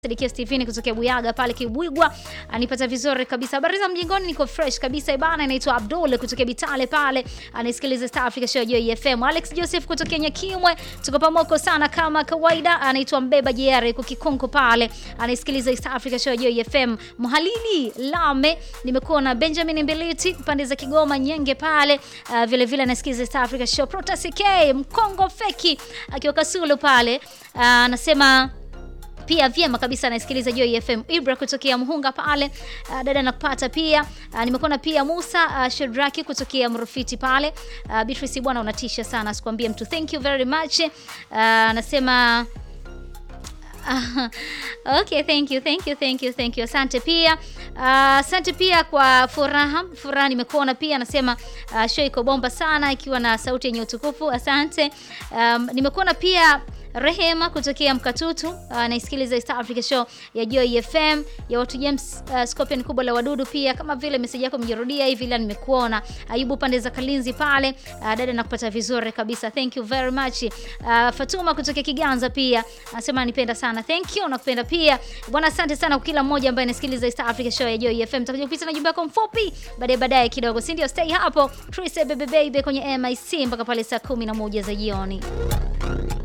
Sadikia Stephen kutokea Buyaga pale Kibwigwa anipata vizuri kabisa. Habari za mjingoni, niko fresh kabisa ibana. Inaitwa Abdul kutokea Bitale pale anaisikiliza Star Africa Show Joy FM. Alex Joseph kutokea Nyakimwe, tuko pamoko sana kama kawaida. Anaitwa Mbeba JR yuko Kikonko pale anaisikiliza Star Africa Show Joy FM. Mhalili Lame, nimekuwa na Benjamin Mbiliti pande za Kigoma Nyenge pale uh, vile vile anasikiliza Star Africa Show. Protas K Mkongo Feki akiwa Kasulu pale uh, anasema pia vyema kabisa anasikiliza Joy FM. Ibra kutokea Muhunga pale uh, dada nakupata pia uh, nimekuona pia Musa uh, Shedraki kutokea Mrufiti pale uh, Beatrice bwana unatisha sana sikwambie mtu thank you very much anasema uh, okay, thank you, thank you, thank you, thank you. Asante pia uh, asante pia kwa furaha furaha, nimekuona pia anasema uh, show iko bomba sana ikiwa na sauti yenye utukufu. Asante um, nimekuona pia Rehema kutokea Mkatutu anaisikiliza uh, Star Africa Show ya Joy FM ya watu James uh, Scorpion kubwa la wadudu pia kama vile message yako mjirudia hivi ila nimekuona. Ayubu pande za Kalinzi pale uh, dada nakupata vizuri kabisa. Thank you very much. Uh, Fatuma kutokea Kiganza pia anasema anipenda sana. Thank you nakupenda pia. Bwana asante sana kwa kila mmoja ambaye anasikiliza Star Africa Show ya Joy FM. Tutakuja kupita na jumbe yako mfupi baadaye baadaye kidogo. Si ndio? Stay hapo. Trace baby baby kwenye MIC mpaka pale saa 11 za jioni.